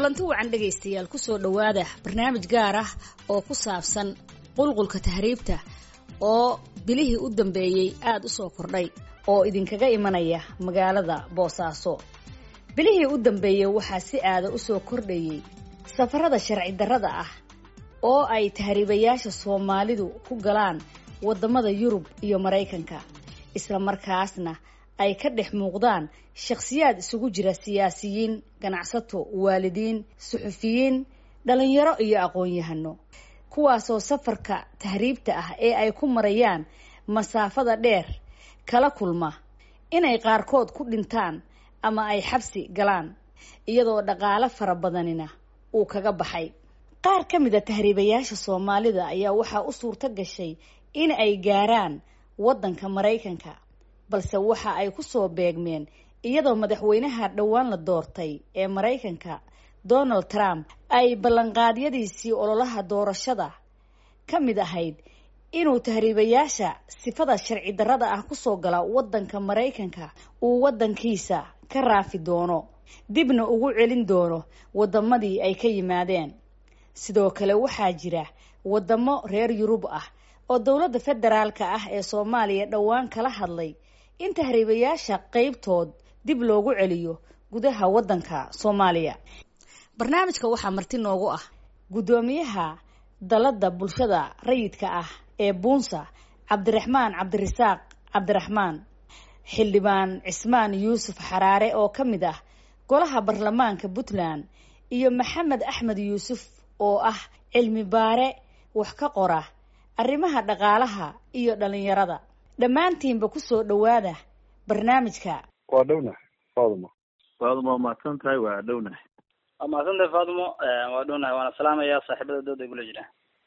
kulanti wacan dhegaystayaal kusoo dhowaada barnaamij gaar ah oo ku saabsan qulqulka tahriibta oo bilihii u dambeeyey aada u soo kordhay oo idinkaga imanaya magaalada boosaaso bilihii u dambeeyey waxaa si aada u soo kordhayey safarada sharci darrada ah oo ay tahriibayaasha soomaalidu ku galaan waddamada yurub iyo maraykanka isla markaasna ay ka dhex muuqdaan shakhsiyaad isugu jira siyaasiyiin ganacsato waalidiin suxufiyiin dhalinyaro iyo aqoon-yahano kuwaasoo safarka tahriibta ah ee ay ku marayaan masaafada dheer kala kulma inay qaarkood ku dhintaan ama ay xabsi galaan iyadoo dhaqaale fara badanina uu kaga baxay qaar ka mid a tahriibayaasha soomaalida ayaa waxaa u suurto gashay in ay gaaraan waddanka maraykanka balse waxa ay ku soo beegmeen iyadoo madaxweynaha dhowaan la doortay ee maraykanka donald trump ay ballanqaadyadiisii ololaha doorashada ka mid ahayd inuu tahriibayaasha sifada sharci darrada ah kusoo gala waddanka maraykanka uu waddankiisa ka raafi doono dibna ugu celin doono waddamadii ay ka yimaadeen sidoo kale waxaa jira waddamo reer yurub ah oo dowladda federaalka ah ee soomaaliya dhowaan kala hadlay in tahriibayaasha qeybtood dib loogu celiyo gudaha waddanka soomaaliya barnaamijka waxaa marti noogu ah guddoomiyaha dalladda bulshada rayidka ah ee buunsa cabdiraxmaan cabdirasaaq cabdiraxmaan xildhibaan cismaan yuusuf xaraare oo ka mid ah golaha baarlamaanka puntland iyo maxamed axmed yuusuf oo ah cilmi baare wax ka qora arrimaha dhaqaalaha iyo dhalinyarada dhammaantiinba kusoo dhowaada barnaamijka waa dhownahay faadimo faadimo waa mahadsan tahay waa dhownahay waa mahadsan tahay faadimo waa dhownahay waana salaamayaa saaxiibada dooda igula jira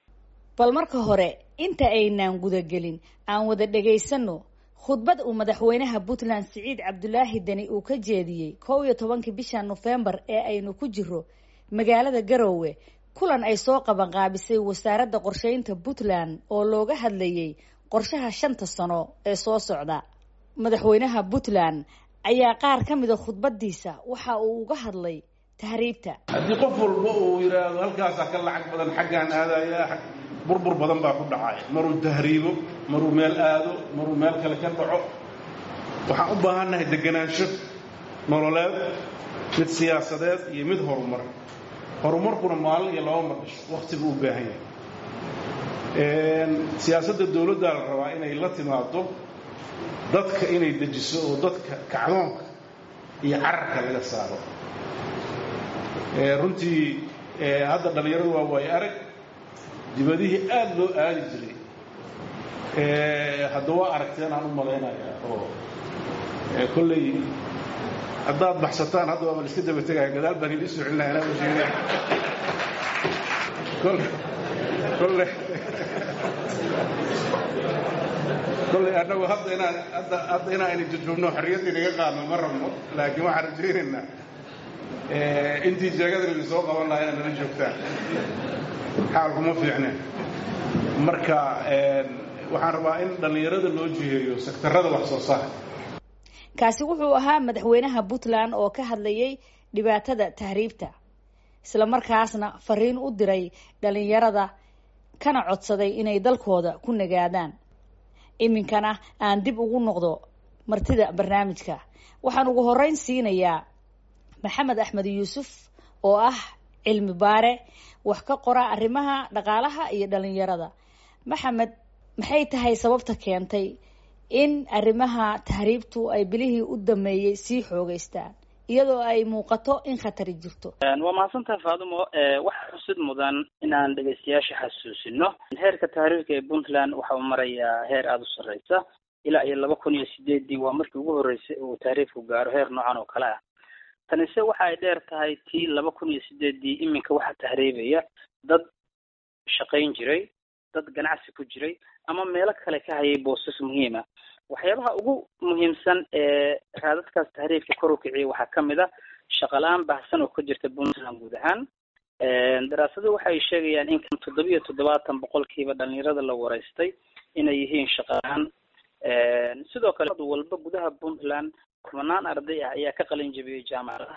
bal marka hore inta aynaan gudagelin aan wada dhagaysano khudbad uu madaxweynaha puntland siciid cabdulaahi deni uu ka jeediyey kow iyo tobankii bisha nofembar ee aynu ku jiro magaalada garoowe kulan ay soo qabanqaabisay wasaaradda qorsheynta puntland oo looga hadlayey qorshaha shanta sano ee soo socda madaxweynaha puntland ayaa qaar ka mida khudbadiisa waxa uu uga hadlay tahriibta haddii qof walba uu yidhaahdo halkaasaa ka lacag badan xaggaan aadaya burbur badan baa ku dhacaya maruu tahriibo maruu meel aado maruu meel kale ka dhaco waxaan u baahannahay deganaansho nololeed mid siyaasadeed iyo mid horumar horumarkuna maalin iyo laba mar dhasho wakhtigu u baahan yahay siyaasadda dowladdaa la rabaa inay la timaado dadka inay dejiso oo dadka kacdoonka iyo cararka laga saaro runtii hadda dhallinyaradu waa waayo arag dibadihii aada loo aadi jiray hadda waa aragteen aan u malaynayaa oo kolley haddaad baxsataan hadda waaba la iska daba tegaya gadaal baan idin soo celinaya anaa usheegay kolle kolle kolley annagu hadda inaan hadda hadda inaan ayna jujubno xorriyaddii naga qaadno ma rabno laakiin waxaan rajaynaynaa intii jeegada laydin soo qaban lahaa inaad nala joogtaan xaalkuma fiicneen marka waxaan rabaa in dhallinyarada loo jiheeyo sektarada wax soo saar kaasi wuxuu ahaa madaxweynaha puntland oo ka hadlayay dhibaatada tahriibta isla markaasna fariin u diray dhalinyarada kana codsaday inay dalkooda ku nagaadaan iminkana aan dib ugu noqdo martida barnaamijka waxaan ugu horeyn siinayaa maxamed axmed yuusuf oo ah cilmi baare wax ka qora arrimaha dhaqaalaha iyo dhalinyarada maxamed maxay tahay sababta keentay in arrimaha tahriibtu ay bilihii u dameeyey sii xoogeystaan iyadoo ay muuqato in khatari jirto waa mahadsan tahay faadimo waxaa xusid mudan inaan dhegaystayaasha xasuusino heerka tahriibka ee puntland waxa uu marayaa heer aada u sarreysa ilaa iyo laba kun iyo sideeddii waa markii ugu horreysay uu tahriibku gaaro heer noocan oo kale ah tanise waxa ay dheer tahay tii laba kun iyo sideeddii iminka waxaa tahriibaya dad shaqayn jiray dad ganacsi ku jiray ama meelo kale ka hayay boosas muhiima waxyaabaha ugu muhiimsan ee raadadkaas tahriibka kor u kiciyay waxaa ka mid a shaqala-aan baahsan oo ka jirta puntland guud ahaan daraasadu waxay sheegayaan in toddoba iyo toddobaatan boqolkiiba dhalinyarada la wareystay inay yihiin shaqala-aan sidoo kale walba gudaha puntland kumanaan arday ah ayaa ka qalin jabiyey jaamacadaha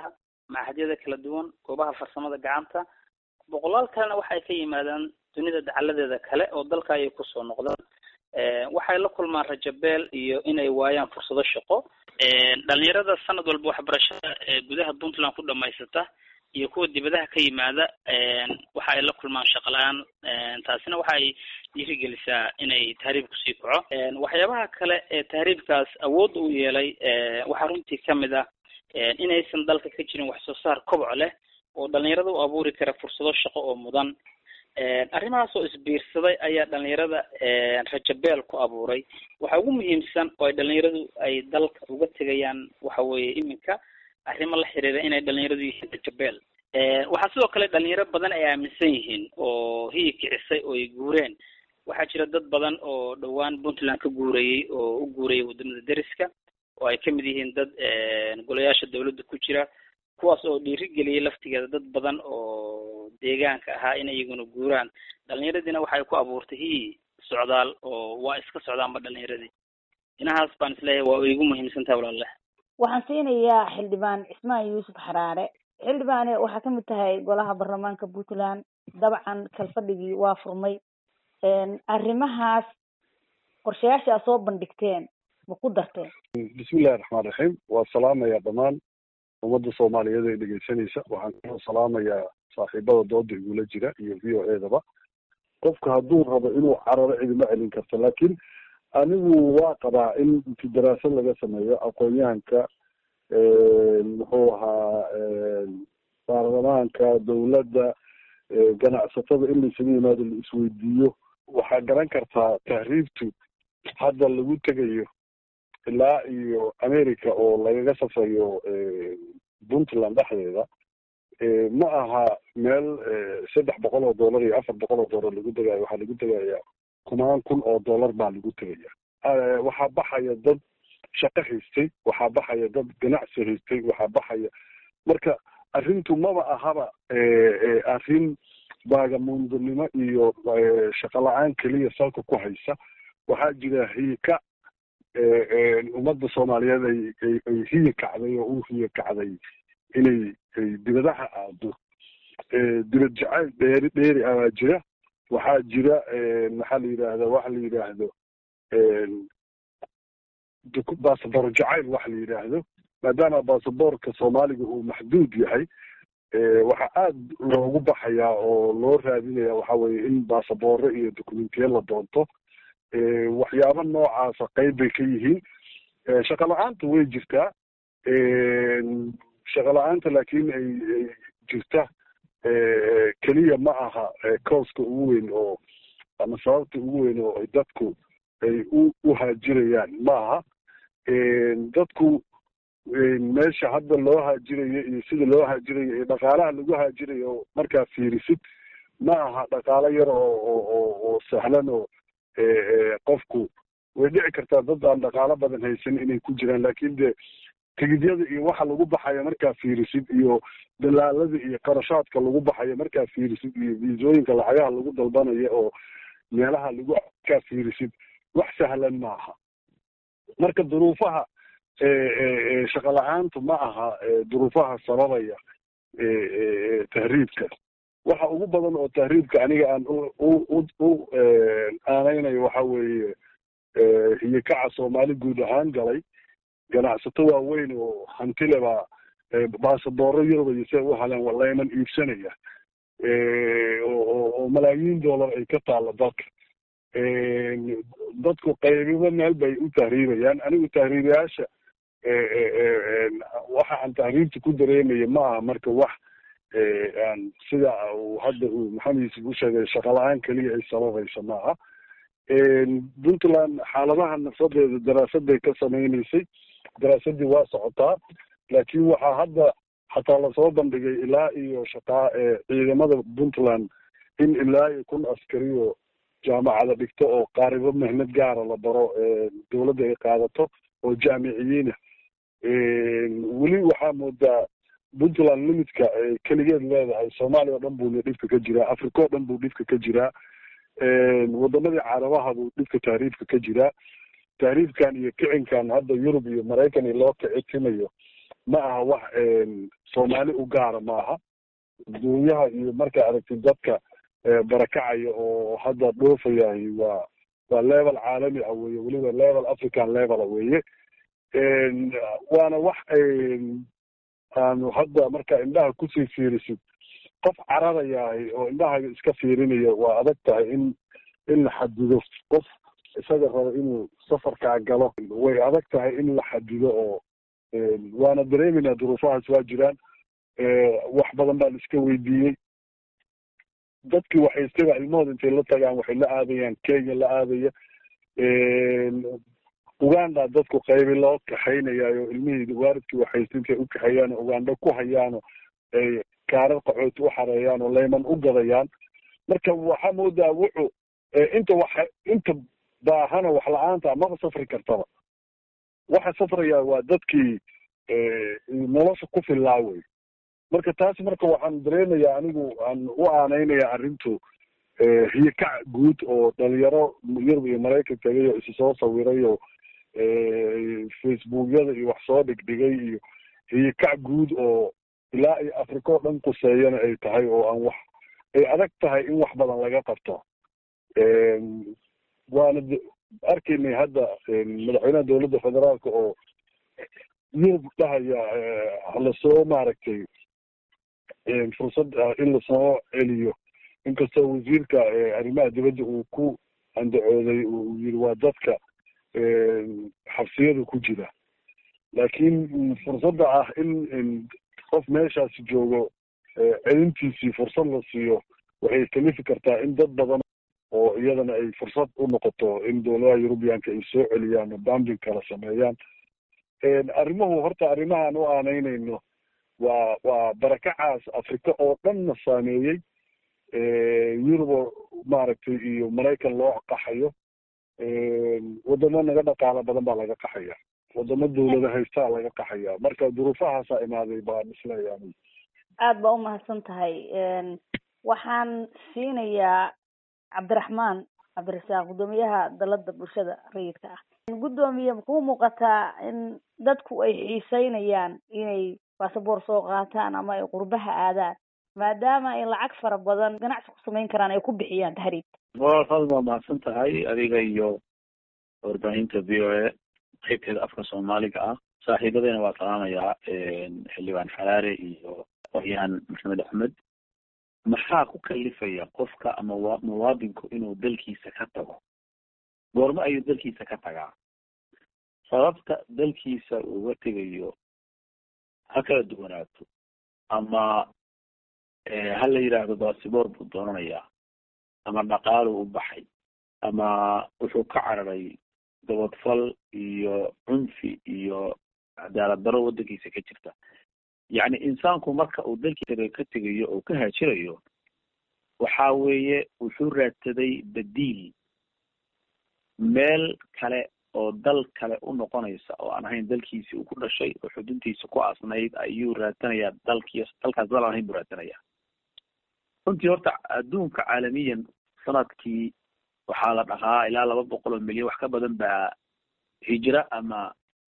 machadyada kala duwan goobaha farsamada gacanta boqolaal kalena waxay ka yimaadaan dunida dacaladeeda kale oo dalka ayay kusoo noqdaan waxay la kulmaan rajabeel iyo inay waayaan fursado shaqo dhalinyarada sanad walba waxbarashada gudaha puntland ku dhamaysata iyo kuwa dibadaha ka yimaada waxa ay la kulmaan shaqo la-aan taasina waxa ay dhiirigelisaa inay tahriib kusii kaco waxyaabaha kale ee tahriibkaas awood u yeelay waxaa runtii kamid ah inaysan dalka ka jirin wax soo saar koboc leh oo dhalinyarada u abuuri kara fursado shaqo oo mudan arrimahaas oo isbiirsaday ayaa dhalinyarada rajabeel ku abuuray waxa ugu muhiimsan oo ay dhalinyaradu ay dalka uga tegayaan waxa weeye iminka arrimo la xiriira inay dhalinyaradu yihiin rajabeel waxaa sidoo kale dhalinyaro badan ay aaminsan yihiin oo hiyi kicisay oo ay guureen waxaa jira dad badan oo dhowaan puntland ka guurayey oo u guurayay wadamada deriska oo ay kamid yihiin dad golayaasha dawladda ku jira kuwaas oo dhiirigeliyay laftigeeda dad badan oo deegaanka ahaa in iyaguna guuraan dhalinyaradiina waxay ku abuurtay hiyi socdaal oo waa iska socdaanba dhalinyaradii dhinahaas baan isleeyahay waa igu muhiimsan tahay walaale waxaan siinayaa xildhibaan cismaan yuusuf xaraare xildhibaane waxaa kamid tahay golaha baarlamaanka puntland dabcan kalfadhigii waa furmay arrimahaas qorshayaasha aad soo bandhigteen ma ku darteen bismillahi raxmaan raxiim waa salaamayaa dhammaan ummadda soomaaliyeed ee dhegeysanaysa waxaan kaloo salaamayaa saaxiibada dooda igula jira iyo v o edaba qofka hadduu rabo inuu cararo cidima celin karto laakiin anigu waa qabaa in inti daraasad laga sameeyo aqoon-yahanka muxuu ahaa baarlamaanka dawladda ganacsatada in laisaga yimaado la isweydiiyo waxaa garan kartaa tahriibtu hadda lagu tegayo ilaa iyo america oo lagaga safrayo puntland dhexdeeda ma aha meel saddex boqol oo dollar iyo afar boqol oo dollar lagu tegayo waxaa lagu tegaya kumaan kun oo dollar baa lagu tegaya waxaa baxaya dad shaqo haystay waxaa baxaya dad ganacsi haystay waxaa baxaya marka arrintu maba ahaba arrin baagamuundonimo iyo shaqo la-aan keliya salka ku haysa waxaa jira hiika ummadda soomaaliyeed ay ay hiyi kacday oo u hiyi kacday inay dibadaha aado dibad jacayl dheeri dheeri abaa jira waxaa jira maxaa la yidhaahda waxa la yidhaahdo basaboor jacayl waxa la yidhaahdo maadaama basaboorka soomaaliga uu maxduud yahay waxaa aada loogu baxayaa oo loo raadinaya waxa weye in basabooro iyo documentiya la doonto waxyaaba noocaasa qayb bay ka yihiin shaqo la-aanta way jirtaa shaqo la-aanta laakiin ay ay jirta keliya ma aha cooska ugu weyn oo ama sababta ugu weyn oo ay dadku ay u u haajirayaan ma aha dadku meesha hadda loo haajirayo iyo sida loo haajirayo iyo dhaqaalaha lagu haajirayo markaa fiirisid ma aha dhaqaalo yar oo oo oo sahlan oo qofku way dhici kartaa dad aan dhaqaalo badan haysan inay ku jiraan laakin de tigidyada iyo waxa lagu baxayo markaa fiirisid iyo dalaalada iyo qarashaadka lagu baxayo markaa fiirisid iyo viisooyinka lacagaha lagu dalbanayo oo meelaha lagu markaa fiirisid wax sahlan ma aha marka duruufaha shaqo la-aantu ma aha duruufaha sababaya tahriibka waxa ugu badan oo tahriibka aniga aan u u aaneynayo waxa weeye hiyikaca soomaali guud ahaan galay ganacsato waaweyn oo hantile baa baasabooro yurubaya si ay u haleen walayman iibsanaya oo malaayiin dollar ay ka taalo dalka dadku qaybiba meel bay u tahriibayaan anigu tahriibayaasha waxa aan tahriibta ku dareemaya ma aha marka wax aan sida uu hadda uu maxamed yuusuf u sheegay shaqo la-aan keliya ay sababaysa ma aha puntland xaaladaha nafsadeeda daraasad bay ka sameynaysay daraasadii waa socotaa laakiin waxaa hadda xataa lasoo bandhigay ilaa iyo shaqaa ciidamada puntland in ilaa iyo kun askari oo jaamacada dhigto oo qaaribo mehnad gaara la baro dawladda ay qaadato oo jaamiciyiina weli waxaa moodaa puntland limidka keligeed leedahay soomaaliya o dhan buuna dhibka ka jiraa africa o dhan buu dhibka ka jiraa wadamadii carabaha buu dhibka tahriibka ka jiraa tahriibkan iyo kicinkan hadda yurub iyo maraykan iyo loo kicitimayo ma aha wax soomaali u gaara maaha adduunyaha iyo markaa aragtid dadka barakacaya oo hadda dhoofayahay waa waa level caalami ah weye weliba level african levela weye waana wax aanu hadda markaa indhaha kusii fiirisid qof cararayahay oo indhahaga iska fiirinaya waa adag tahay in in la xadido qof isaga raba inuu safarkaa galo way adag tahay in la xadido oo waana dareemeynaa duruufahaas waa jiraan wax badan baa la iska weydiiyey dadkii waxaystaba ilmahooda intay la tagaan waxay la aadayaan kenya la aadaya uganda dadku qaybi loo kaxaynayaayo ilmihii waaridkii waxaysta intay u kaxeeyaan uganda ku hayaano ay kaarar qaxooti u xareeyaan oo layman u gadayaan marka waxaa moodaa wuxuu inta wax inta baahana wax la-aanta maba safri kartaba waxa safraya waa dadkii nolosha ku fillaa wey marka taas marka waxaan dareemayaa anigu aan u aaneynaya arrintu hiyakac guud oo dhalinyaro yurub iyo maraykan tegay oo isi soo sawiray oo facebookyada iyo wax soo dhigdhigay iyo hiyakac guud oo ilaa iyo africa oo dhan quseeyana ay tahay oo aan wax ay adag tahay in wax badan laga qabto waana arkaynay hadda madaxweynaha dowladda federaalka oo yurub dhahaya halasoo maaragtay fursad in lasoo celiyo inkastoo wasiirka arrimaha dibadda uu ku andacooday uu yiri waa dadka xabsiyada ku jira laakiin fursadda ah in qof meeshaasi joogo celintiisii fursad la siiyo waxay kalifi kartaa in dad badan oo iyadana ay fursad u noqoto in dowladaha yurubiyaanka ay soo celiyaan oo bambing kala sameeyaan arrimuhu horta arrimahaan u aaneynayno waa waa barakacaas africa oo dhanna saameeyey yurubo maaragtay iyo maraykan loo qaxayo wadamo naga dhaqaalo badan baa laga qaxaya wadamo dawlada haystaa laga qaxaya marka duruufahaasaa imaaday baan isleeya aada baa umahadsan tahay waxaan siinayaa cabdiraxmaan cabdirasaaq guddoomiyaha dalada bulshada rayidka ah guddoomiye makuu muuqataa in dadku ay xiiseynayaan inay basaboor soo qaataan ama ay qurbaha aadaan maadaama ay lacag fara badan ganacsi ku samayn karaan ay ku bixiyaan tahriibta waad waa mahadsan tahay adiga iyo warbaahinta v o a qaybteeda afka soomaaliga ah saaxiibadeyna waa salaamayaa xildhibaan xaraare iyo qoryaan maxamed axmed maxaa ku kalifaya qofka ama muwaadinku inuu dalkiisa ka tago goormo ayuu dalkiisa ka tagaa sababta dalkiisa uga tegayo ha kala duwanaato ama ha la yidhaahdo baasiboor buu doonanayaa ama dhaqaaluu u baxay ama wuxuu ka cararay dabadfal iyo cunfi iyo cadaalad daro waddankiisa ka jirta yacni insaanku marka uu dalkiisa ka tegayo oo ka haajirayo waxa weeye wuxuu raadsaday badiil meel kale oo dal kale u noqonaysa oo aan ahayn dalkiisi uu ku dhashay oo xuduntiisa ku asnayd ayuu raadsanayaa dalkii dalkaas dal aan ahayn buu raadsanayaa runtii horta adduunka caalamiyan sanadkii waxaa la dhaqaa ilaa laba boqol oo milyan wax ka badan baa hijra ama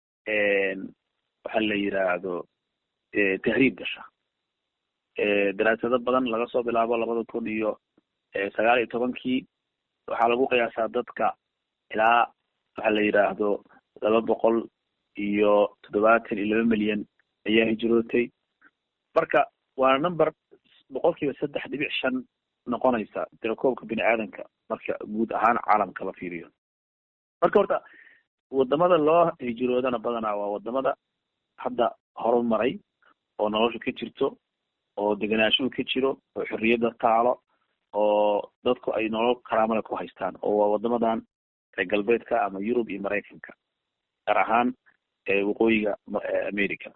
waxa la yidhaahdo tahriib gasha daraasado badan laga soo bilaabo labada kun iyo sagaal iyo tobankii waxaa lagu qiyaasaa dadka ilaa waxa la yidhaahdo laba boqol iyo toddobaatan iyo laba milyan ayaa hijrootay marka waana number boqol kiiba saddex dhibic shan noqonaysa tirakoobka bini aadanka marka guud ahaan caalamka la fiiriyo marka horta wadamada loo hijroodana badanaa waa wadamada hadda horumaray oo nolosha ka jirto oo deganaashuhu ka jiro oo xorriyadda taalo oo dadku ay nolol karaamale ku haystaan oo waa wadamadan reer galbeedka ama yurub iyo maraykanka gaar ahaan waqooyiga america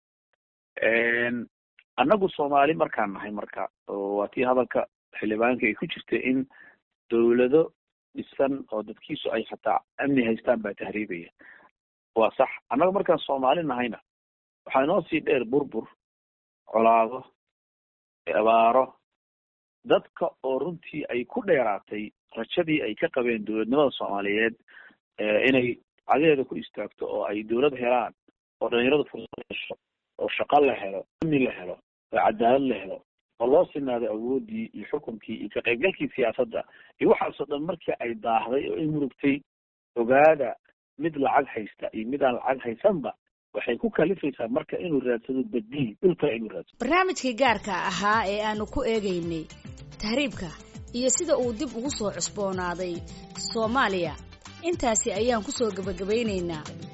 annagu soomaali markaan nahay marka waa tii hadalka xildhibaanka ay ku jirta in dawlado dhisan oo dadkiisu ay xataa amni haystaan baa tahriibaya waa sax annaga markaan soomaali nahayna waxaa inoo sii dheer burbur colaado abaaro dadka oo runtii ay ku dheeraatay rajadii ay ka qabeen dowladnimada soomaaliyeed inay cadadeeda ku istaagto oo ay dowlad helaan oo dhalinyaradu fursad hesho oo shaqo la helo amni la helo oo cadaalad la helo oo loo sinaado awoodii iyo xukunkii iyo ka qaybgalkii siyaasadda iyo waxaasoo dhan markii ay daahday oo ay murugtay ogaada mid lacag haysta iyo mid aan lacag haysanba waxay ku kalifaysaa marka inuu raadsado badiil dhulka inuu raadsado barnaamijkii gaarka ahaa ee aanu ku eegaynay tahriibka iyo sida uu dib ugu soo cusboonaaday soomaaliya intaasi ayaan ku soo gebagabaynaynaa